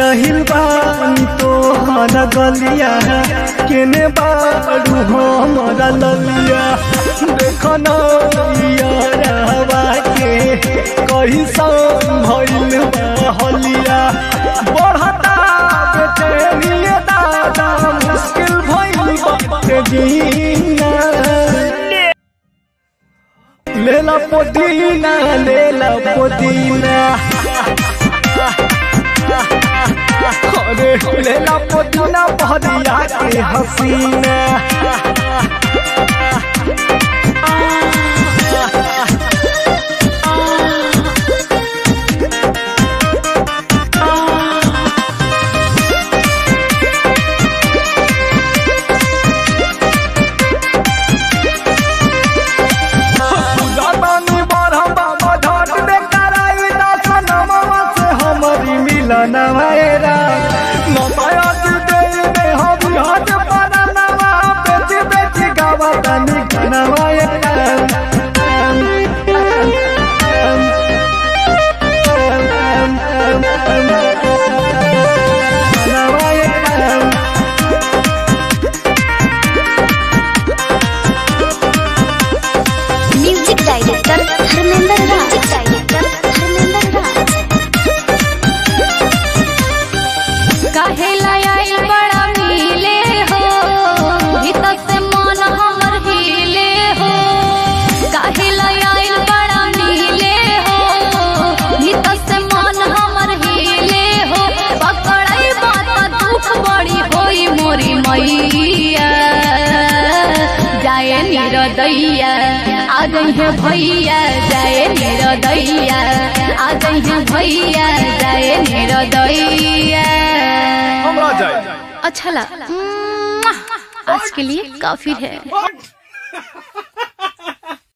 आहिल बानी तोहर गलिया केने बारू हमरा ललिया देखो न यारवा के कैसन भइल बा हलिया बढ़ता बेचैनी दादा मुश्किल भइल बाटे जीना लेला पुदीना लेला पुदीना अरे लेला पुदीना भरिया के हसीना दानी बरहम बाबा ढाट दे कराई दसनमवा से हमारी मिलन मेरा नमाया जी दे दे हम हाथ परानवा बेच बेच गावा तनी कनवा music director Dharmendra Raj music director Dharmendra Raj काहेला आइल बड़ा मिले हो भीतर से मन हमर हिले हो काहेला आइल बड़ा मिले हो भीतर से मन हमर हिले हो पकड़ाई बात दुख बड़ी होई मोरी मैया जाए निरदैया आ गई भैया जाए निरदैया आ गई भैया जाए निरदैया हमरा जाए अच्छा लगा आज के लिए काफी है